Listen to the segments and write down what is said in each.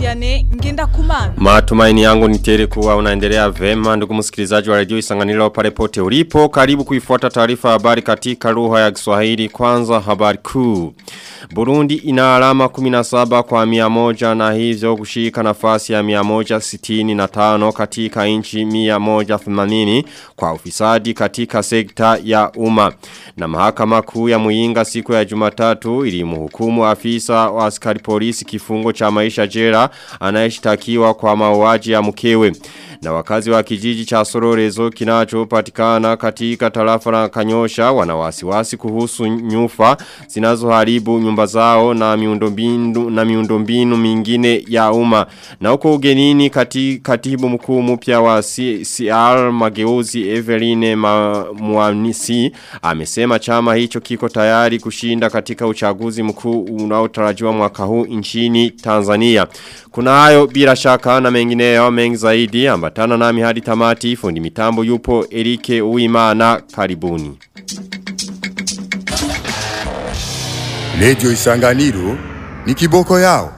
Vianney ngenda kumana. Matumaini yangu ni tele kuwa unaendelea vema ndugu msikilizaji wa redio Isanganiro pale pote ulipo karibu kuifuata taarifa habari katika lugha ya Kiswahili kwanza habari kuu. Burundi ina alama 17 kwa 100 na hivyo kushika nafasi ya 165 katika inchi 180 kwa ufisadi katika sekta ya umma. Na mahakama kuu ya Muinga siku ya Jumatatu ilimhukumu afisa wa askari polisi kifungo cha maisha jela anayeshtakiwa kwa mauaji ya mkewe. Na wakazi wa kijiji cha Sororezo kinachopatikana katika tarafa la Kanyosha wana wasiwasi kuhusu nyufa zinazoharibu nyumba zao na miundombinu na miundombinu mingine ya umma. Na huko ugenini kati, katibu mkuu mpya wa CR Mageuzi Eveline Ma, Muanisi amesema chama hicho kiko tayari kushinda katika uchaguzi mkuu unaotarajiwa mwaka huu nchini Tanzania. Kuna hayo bila shaka na mengineyo mengi zaidi ambatana nami hadi tamati fundi mitambo yupo Erike Uimana karibuni. Radio Isanganiro ni kiboko yao.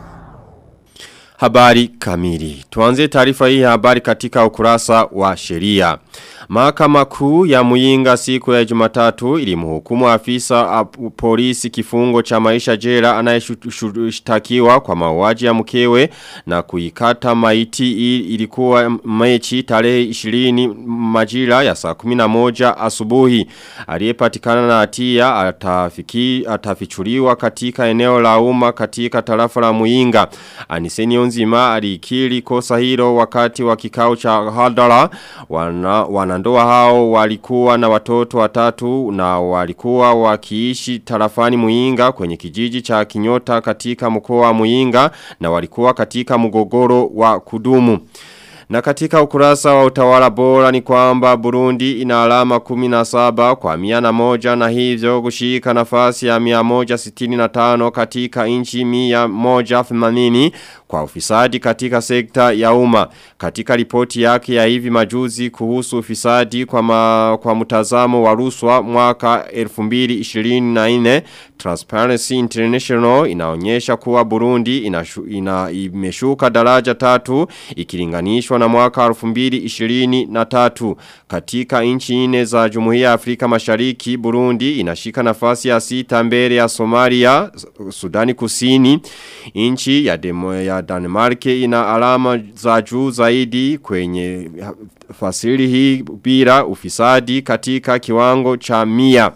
Habari kamili. Tuanze taarifa hii habari katika ukurasa wa sheria. Mahakama kuu ya Muyinga siku ya Jumatatu ilimhukumu afisa polisi kifungo cha maisha jela anayeshtakiwa kwa mauaji ya mkewe na kuikata maiti ilikuwa mechi tarehe 20 majira ya saa 11 asubuhi. Aliyepatikana na hatia atafiki atafichuliwa katika eneo la umma katika tarafa la Muyinga. Aniseni Onzima alikiri kosa hilo wakati wa kikao cha hadara wana, wana wanandoa hao walikuwa na watoto watatu na walikuwa wakiishi tarafani muinga kwenye kijiji cha kinyota katika mkoa wa muinga na walikuwa katika mgogoro wa kudumu. Na katika ukurasa wa utawala bora ni kwamba Burundi ina alama 17 kwa miana moja na hivyo kushika nafasi ya 165 katika inchi 180 kwa ufisadi katika sekta ya umma. Katika ripoti yake ya hivi majuzi kuhusu ufisadi kwa, ma, kwa mtazamo wa ruswa mwaka 2024 Transparency International inaonyesha kuwa Burundi inashu, ina, imeshuka daraja tatu ikilinganishwa na mwaka 2023 katika nchi nne za Jumuiya ya Afrika Mashariki Burundi inashika nafasi ya sita mbele ya Somalia Sudani Kusini nchi ya demo ya Denmark ina alama za juu zaidi kwenye fasili hii bila ufisadi katika kiwango cha mia.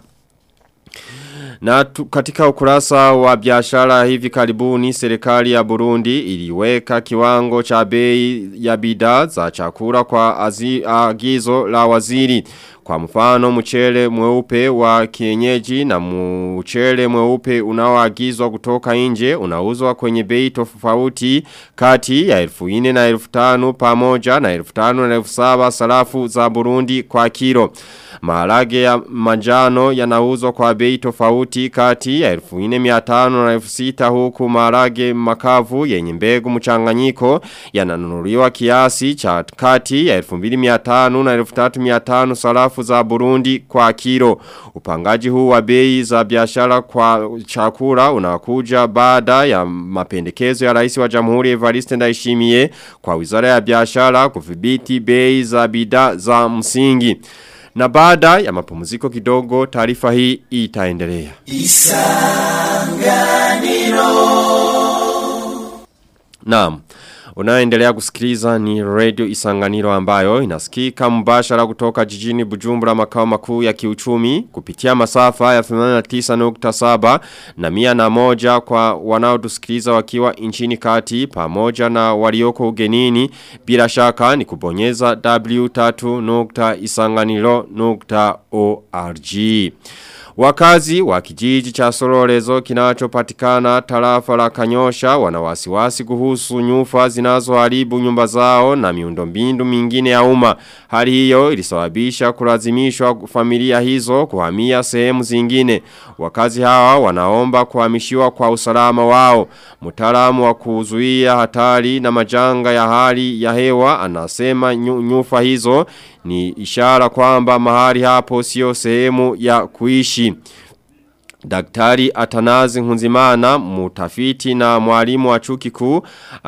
Na tu, katika ukurasa wa biashara hivi karibuni serikali ya Burundi iliweka kiwango cha bei ya bidhaa za chakula kwa azi, agizo la waziri. Kwa mfano mchele mweupe wa kienyeji na mchele mweupe unaoagizwa kutoka nje unauzwa kwenye bei tofauti kati ya 1400 na 1500 pamoja na 1500 na 1700 sarafu za Burundi kwa kilo. Maharage ya manjano yanauzwa kwa bei tofauti kati ya 1400 na 1600 huku maharage makavu yenye mbegu mchanganyiko yananunuliwa kiasi cha kati ya 2500 na 3500 sarafu za Burundi kwa kilo. Upangaji huu wa bei za biashara kwa chakula unakuja baada ya mapendekezo ya rais wa Jamhuri Evariste Ndayishimiye kwa Wizara ya Biashara kudhibiti bei za bidhaa za msingi. Na baada ya mapumziko kidogo taarifa hii itaendelea. Isanganiro. Naam. Unaendelea kusikiliza ni radio isanganiro ambayo inasikika mbashara kutoka jijini Bujumbura makao makuu ya kiuchumi kupitia masafa ya 89.7 na mia na moja kwa wanaotusikiliza wakiwa nchini kati pamoja na walioko ugenini bila shaka ni kubonyeza w3.isanganiro.org. Wakazi wa kijiji cha Sororezo kinachopatikana tarafa la Kanyosha wana wasiwasi kuhusu nyufa zinazoharibu nyumba zao na miundombinu mingine ya umma. Hali hiyo ilisababisha kulazimishwa familia hizo kuhamia sehemu zingine. Wakazi hawa wanaomba kuhamishiwa kwa usalama wao. Mtaalamu wa kuzuia hatari na majanga ya hali ya hewa anasema nyufa hizo ni ishara kwamba mahali hapo sio sehemu ya kuishi. Daktari Atanazi Nkunzimana mutafiti na mwalimu wa chuo kikuu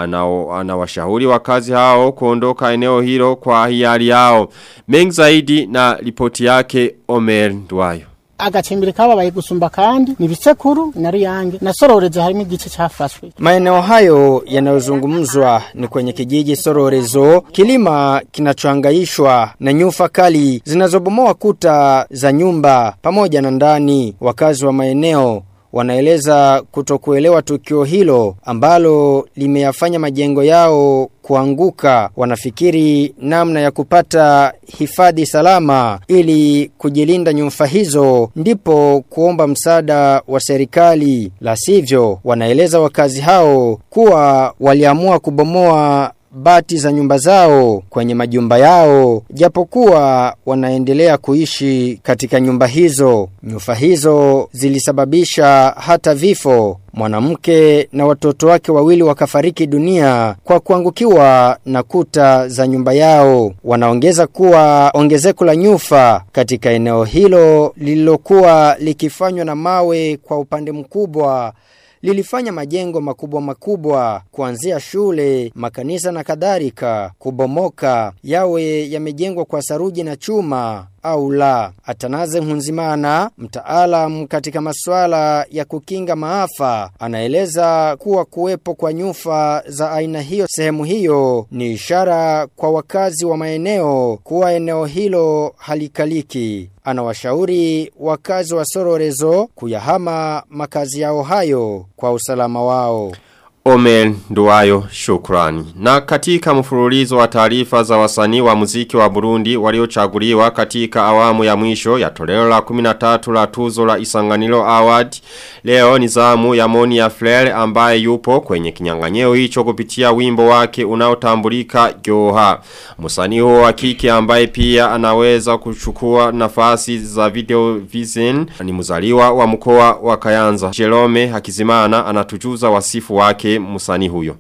anawashauri wakazi hao kuondoka eneo hilo kwa hiari yao. Mengi zaidi na ripoti yake Omer Ndwayo agacimbiri kababaye gusumba kandi ni bisekuru na ruyange na sororezo harimo igice cyafashwe maeneo hayo yanayozungumzwa ni kwenye kijiji sororezo kilima kinachohangaishwa na nyufa kali zinazobomoa kuta za nyumba pamoja na ndani wakazi wa maeneo wanaeleza kutokuelewa tukio hilo ambalo limeyafanya majengo yao kuanguka wanafikiri namna ya kupata hifadhi salama ili kujilinda nyumfa hizo ndipo kuomba msaada wa serikali la sivyo wanaeleza wakazi hao kuwa waliamua kubomoa bati za nyumba zao kwenye majumba yao japokuwa wanaendelea kuishi katika nyumba hizo nyumba hizo zilisababisha hata vifo mwanamke na watoto wake wawili wakafariki dunia kwa kuangukiwa na kuta za nyumba yao wanaongeza kuwa ongezeko la nyufa katika eneo hilo lililokuwa likifanywa na mawe kwa upande mkubwa lilifanya majengo makubwa makubwa kuanzia shule, makanisa na kadhalika kubomoka yawe yamejengwa kwa saruji na chuma au la. Atanaze Hunzimana, mtaalam katika masuala ya kukinga maafa, anaeleza kuwa kuwepo kwa nyufa za aina hiyo sehemu hiyo ni ishara kwa wakazi wa maeneo kuwa eneo hilo halikaliki. Anawashauri wakazi wa Sororezo kuyahama makazi yao hayo kwa usalama wao. Omen Nduwayo shukrani. Na katika mfululizo wa taarifa za wasanii wa muziki wa Burundi waliochaguliwa katika awamu ya mwisho ya toleo la 13 la tuzo la Isanganiro Award. Leo ni zamu ya Moni ya Flair ambaye yupo kwenye kinyang'anyeo hicho kupitia wimbo wake unaotambulika Joha. Msanii huo wa kike ambaye pia anaweza kuchukua nafasi za video vision ni mzaliwa wa mkoa wa Kayanza. Jerome Hakizimana anatujuza wasifu wake msanii huyo.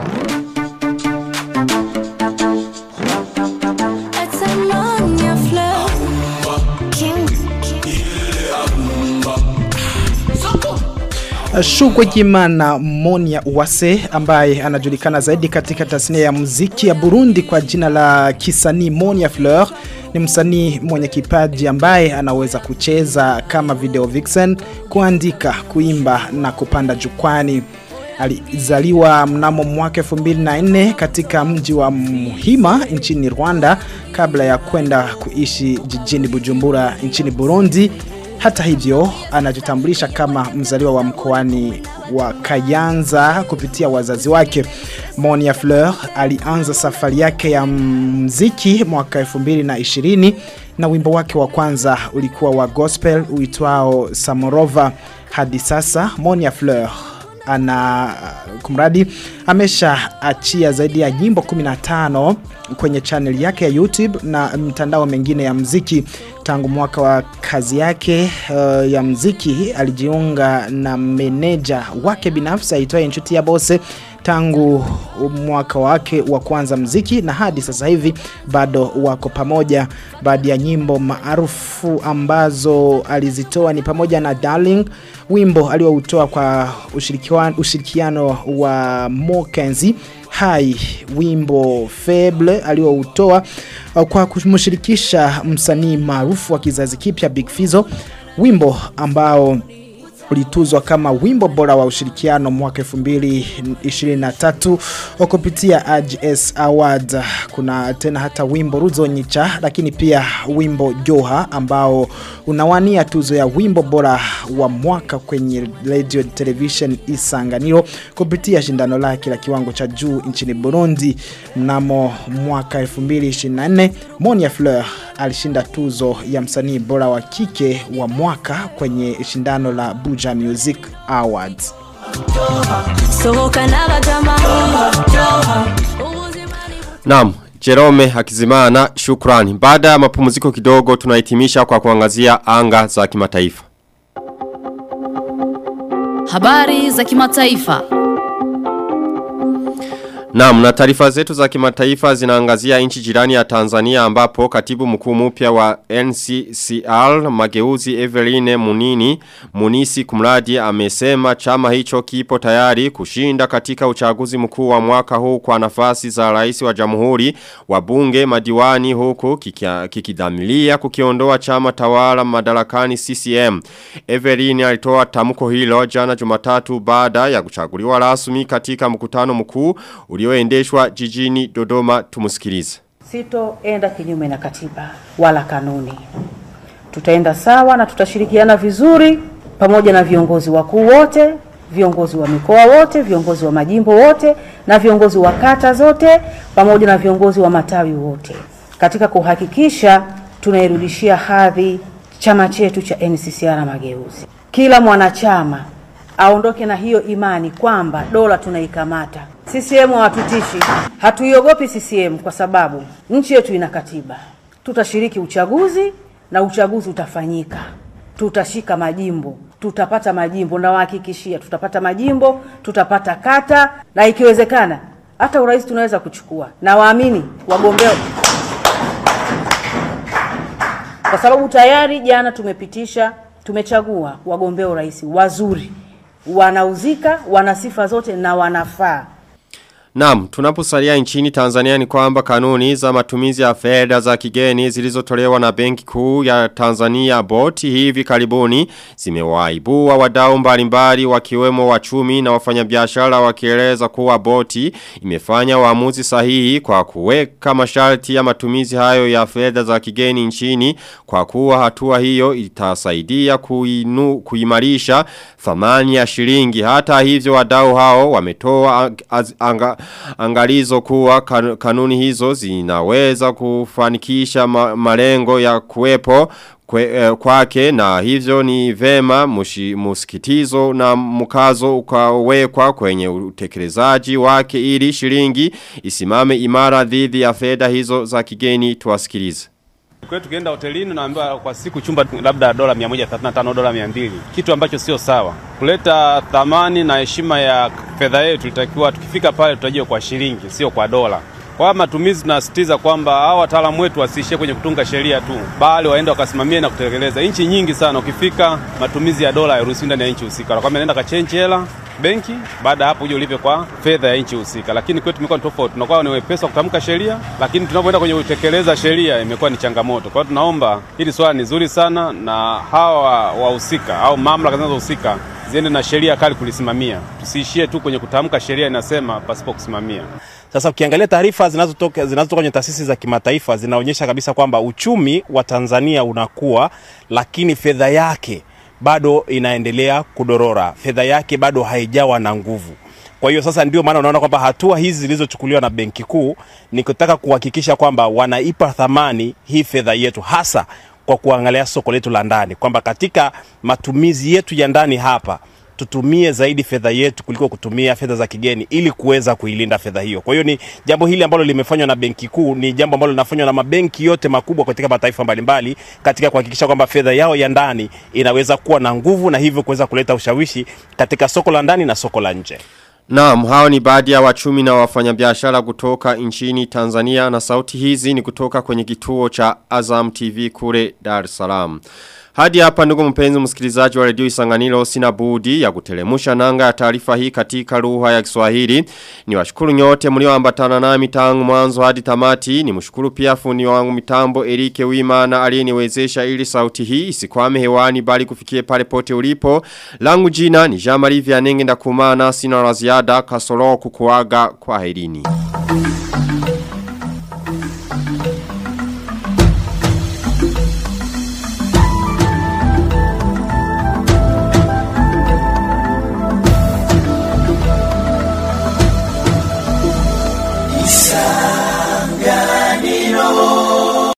Shugwe Jimana Monia Uwase ambaye anajulikana zaidi katika tasnia ya muziki ya Burundi kwa jina la kisanii Monia Fleur ni msanii mwenye kipaji ambaye anaweza kucheza kama video vixen, kuandika, kuimba na kupanda jukwani. Alizaliwa mnamo mwaka 2004 katika mji wa Muhima nchini Rwanda kabla ya kwenda kuishi jijini Bujumbura nchini Burundi. Hata hivyo anajitambulisha kama mzaliwa wa mkoani wa Kayanza kupitia wazazi wake. Monia Fleur alianza safari yake ya mziki mwaka 2020 na wimbo wake wa kwanza ulikuwa wa gospel uitwao Samorova. Hadi sasa Monia Fleur ana kumradi amesha achia zaidi ya nyimbo 15 kwenye channel yake ya YouTube na mtandao mengine ya mziki tangu mwaka wa kazi yake uh, ya mziki alijiunga na meneja wake binafsi aitwaye Nshuti ya Bose tangu mwaka wake wa kwanza mziki na hadi sasa hivi bado wako pamoja baadhi ya nyimbo maarufu ambazo alizitoa ni pamoja na Darling wimbo alioutoa kwa ushirikiano, ushirikiano wa Mokenzi hai wimbo Fable alioutoa kwa kumshirikisha msanii maarufu wa kizazi kipya Big Fizzo wimbo ambao ulituzwa kama wimbo bora wa ushirikiano mwaka 2023 kupitia AGS Award. Kuna tena hata wimbo Ruzonyicha, lakini pia wimbo Joha ambao unawania tuzo ya wimbo bora wa mwaka kwenye radio television Isanganiro kupitia shindano lake la kiwango cha juu nchini Burundi. Mnamo mwaka 2024 Monia Fleur alishinda tuzo ya msanii bora wa kike wa mwaka kwenye shindano la Buja Music Awards. Naam, Jerome Hakizimana, shukrani. Baada ya mapumziko kidogo tunahitimisha kwa kuangazia anga za kimataifa. Habari za kimataifa. Naam, na taarifa zetu za kimataifa zinaangazia nchi jirani ya Tanzania ambapo katibu mkuu mpya wa NCCR Mageuzi Eveline Munini Munisi Kumradi amesema chama hicho kipo tayari kushinda katika uchaguzi mkuu wa mwaka huu kwa nafasi za rais wa jamhuri wa bunge madiwani huku kikia- kikidhamilia kukiondoa chama tawala madarakani CCM. Eveline alitoa tamko hilo jana Jumatatu baada ya kuchaguliwa rasmi katika mkutano mkuu ulioendeshwa jijini Dodoma tumusikilize. Sitoenda kinyume na katiba wala kanuni. Tutaenda sawa na tutashirikiana vizuri pamoja na viongozi wakuu wote, viongozi wa mikoa wote, viongozi wa majimbo wote na viongozi wa kata zote pamoja na viongozi wa matawi wote katika kuhakikisha tunairudishia hadhi chama chetu cha NCCR Mageuzi. Kila mwanachama aondoke na hiyo imani kwamba dola tunaikamata. CCM hawatutishi, hatuiogopi CCM kwa sababu nchi yetu ina katiba. Tutashiriki uchaguzi na uchaguzi utafanyika, tutashika majimbo, tutapata majimbo, nawahakikishia tutapata majimbo, tutapata kata na ikiwezekana hata urais tunaweza kuchukua, na waamini wagombea kwa sababu tayari jana tumepitisha, tumechagua wagombea urais wazuri, wanauzika, wana sifa zote na wanafaa. Naam, tunaposalia nchini Tanzania ni kwamba kanuni za matumizi ya fedha za kigeni zilizotolewa na Benki Kuu ya Tanzania boti hivi karibuni zimewaibua wadau mbalimbali wakiwemo wachumi na wafanyabiashara wakieleza kuwa boti imefanya uamuzi sahihi kwa kuweka masharti ya matumizi hayo ya fedha za kigeni nchini kwa kuwa hatua hiyo itasaidia kuinu, kuimarisha thamani ya shilingi hata hivyo wadau hao wametoa ang- az- anga, angalizo kuwa kan- kanuni hizo zinaweza kufanikisha ma, malengo ya kuwepo kwe, eh, kwake na hivyo ni vema mushi, musikitizo na mkazo ukawekwa kwenye utekelezaji wake ili shilingi isimame imara dhidi ya fedha hizo za kigeni tuwasikilize. Kwetu tukienda hotelini naambiwa kwa siku chumba labda dola 135 dola 200, kitu ambacho sio sawa. Kuleta thamani na heshima ya fedha yetu, ilitakiwa tukifika pale tutajie kwa shilingi, sio kwa dola. Kwa matumizi tunasisitiza kwamba hao wataalamu wetu wasiishie kwenye kutunga sheria tu, bali waende wakasimamie na kutekeleza. Nchi nyingi sana, ukifika matumizi ya dola hairuhusiwi ndani ya nchi husika, wanakwambia nenda kachenji hela benki, baada ya hapo uje ulipe kwa fedha ya nchi husika. Lakini kwetu imekuwa ni tofauti, tunakuwa ni wepesi wa kutamka sheria, lakini tunapoenda kwenye kutekeleza sheria imekuwa ni changamoto. Kwa hiyo tunaomba hili swala ni zuri sana, na hawa wahusika au mamlaka zinazohusika ziende na sheria kali kulisimamia, tusiishie tu kwenye kutamka sheria inasema pasipo kusimamia. Sasa ukiangalia taarifa zinazotoka zinazotoka kwenye taasisi za kimataifa zinaonyesha kabisa kwamba uchumi wa Tanzania unakuwa, lakini fedha yake bado inaendelea kudorora, fedha yake bado haijawa na nguvu. Kwa hiyo sasa ndio maana unaona kwamba hatua hizi zilizochukuliwa na Benki Kuu ni kutaka kuhakikisha kwamba wanaipa thamani hii fedha yetu hasa kwa kuangalia soko letu la ndani, kwamba katika matumizi yetu ya ndani hapa tutumie zaidi fedha yetu kuliko kutumia fedha za kigeni ili kuweza kuilinda fedha hiyo. Kwa hiyo ni jambo hili ambalo limefanywa na Benki Kuu, ni jambo ambalo linafanywa na mabenki yote makubwa katika mataifa mbalimbali katika kuhakikisha kwamba fedha yao ya ndani inaweza kuwa na nguvu na hivyo kuweza kuleta ushawishi katika soko la ndani na soko la nje. Naam, hao ni baadhi ya wachumi na wafanyabiashara kutoka nchini Tanzania na sauti hizi ni kutoka kwenye kituo cha Azam TV kule Dar es Salaam. Hadi hapa ndugu mpenzi msikilizaji wa redio Isanganiro sina budi ya kutelemusha nanga ya taarifa hii katika lugha ya Kiswahili. Ni washukuru nyote mlioambatana nami tangu mwanzo hadi tamati. Ni mshukuru pia fundi wangu mitambo Erike Wimana aliyeniwezesha ili sauti hii isikwame hewani bali kufikie pale pote ulipo. Langu jina ni Jean Marie Vianenge ndakumana sina la ziada kasoro kukuaga kwa herini.